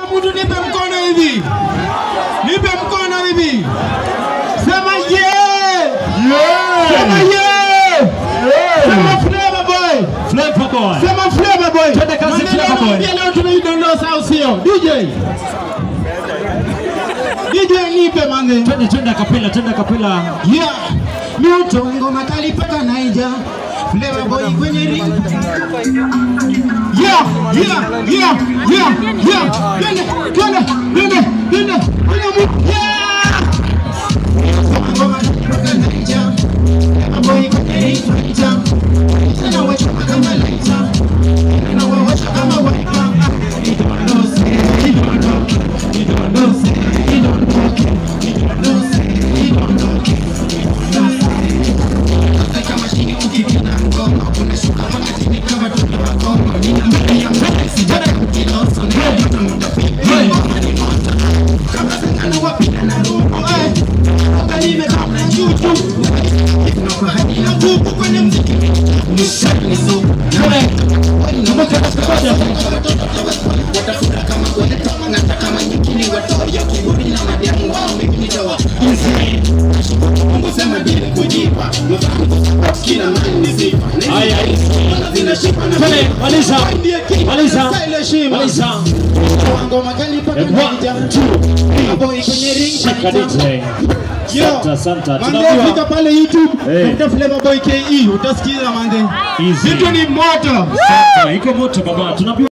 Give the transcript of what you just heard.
mtu nipe mkono hivi, nipe mkono hivi, sema yeah, sema yeah, sema Flavor Boy, Flavor Boy. sema Flavor Boy. Twende kazi, Mwambie Flavor leo- Boy. mwambie leo tunaidondosa au sio? DJ DJ nipe manze. Twende twende kapela, twende kapela. Yeah, mioto ngoma kali paka Naija. Flavor Boy kwenye ring. Yeah, yeah, yeah, yeah, yeah. Twende, twende, twende, twende, twende mu- Yeah! Ngoma kali paka Naija. Flavor Boy kwenye ring. Naija. Tena wewe kama Naija. Tena wewe kama Waipa. Idondosi, idondoki, idondosi, idondoki, idondosi, idondoki, idondosi. Twende, maliza. Maliza. Maliza. Ngoma kali paka And one, Naija. two, Boy kwenye ring Shika DJ. Santa, Santa. Manze Tunajua. fika pale YouTube, Eh. tafuta Flavor Boy KE utasikiza manze. Easy. Vitu ni moto. Santa, iko moto baba. Tunajua